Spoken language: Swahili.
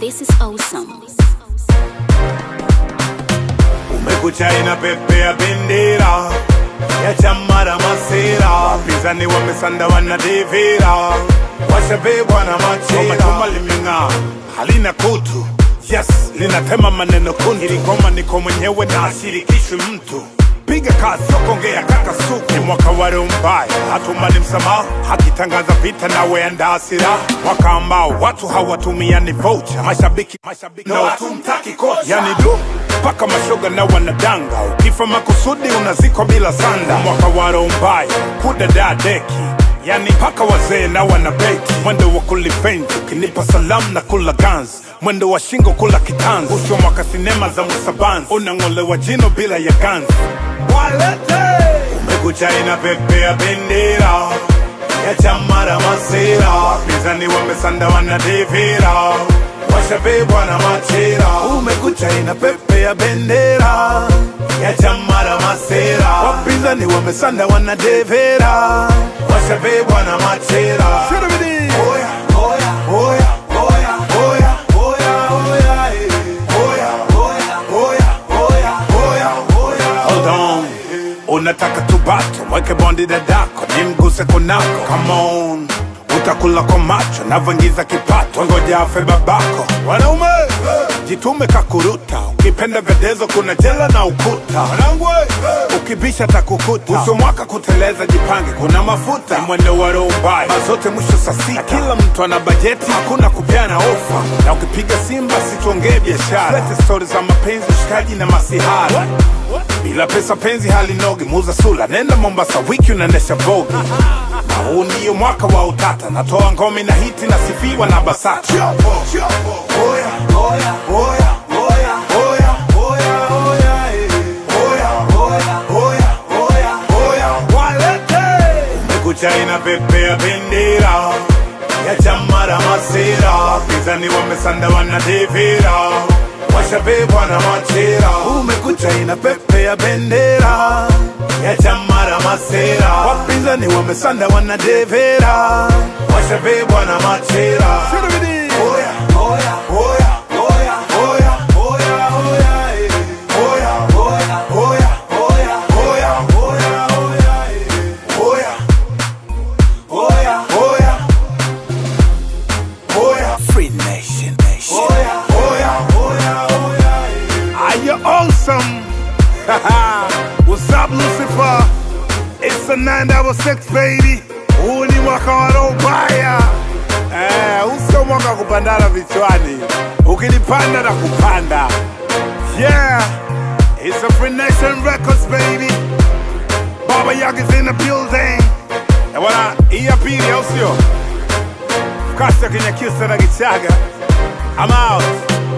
This is awesome. Umekucha inapepea bendera ya chama la masera, wapinzani wamesanda wanadivira, washabebwa na machera. Chuma limeng'aa halina kutu, yes linatema maneno kuntu. Hili ngoma niko mwenyewe na ashirikishwi mtu piga kazi sio kuongea kaka suku ni mwaka wa roho mbaya hatumani msamaha hakitangaza vita nawe andaa silaha mwaka ambao watu hawatumiani vocha mashabiki mashabiki na watumtaki kocha yani du mpaka mashoga na wanadanga ukifa makusudi unazikwa bila sanda mwaka wa roho mbaya kudadaa deki yani mpaka wazee na wanabeki mwendo wa kulivenji ukinipa salamu na kula gans mwendo wa shingo kula kitanzi usho mwaka sinema za musabanzi unang'olewa jino bila ya ganzi walete umekucha inapepea bendera ya chama la masera wapinzani wamesanda wanadivira washabebwa na machera umekucha inapepea bendera ya chama la masera wapinzani wamesanda wanadevera washabebwa na machera Oya, oya, oya, oya, oya, oya, oya, eh. Oya, oya, oya, oya, oya, oya. Hold on. unataka tubato mweke bondi dadako ni mguse kunako Come on utakula kwa macho navyoingiza kipato ngoja afe babako wanaume jitume kakuruta ukipenda vedezo kuna jela na ukuta wanangu ukibisha takukuta uso mwaka kuteleza jipange kuna mafuta ni mwendo wa roho mbaya mazote mwisho saa sita kila mtu ana bajeti hakuna kupeana ofa na ukipiga simba situongee biashara lete stori za mapenzi ushikaji na masihara bila pesa penzi halinogi muza sula nenda mombasa wiki unaendesha vogi na huu ndiyo mwaka wa utata natoa ngome na hiti nasifiwa na basata Oya, oya, oya, oya, oya, oya, oya, eh. Oya, oya, oya, oya, oya, walete. Umekucha inapepea bendera ya chama la masera wapinzani wamesanda wanadivira washabebwa na machera umekucha inapepea bendera ya chama la masera wapinzani wamesanda wanadevera washabebwa na machera Oya, oya, oya, oya, oya, oya, oya, eh. Oya, oya, oya, oya, oya, oya, oya, eh. Oya, oya, oya, oya. Free Nation, Nation. Oya, oya, oya, oya, eh. Are you awesome? What's up, Lucifer? It's a 966 baby. Huu ni mwaka wa roho mbaya. Eh, huu sio mwaka wa kupandana vichwani. Ukilipanda na kupanda. Yeah, it's a Free Nation Records baby. Baba Yaga's in the building. Eh, bwana, hii ya pili au sio? Kasa Kinyakyusa na Kichaga. I'm out.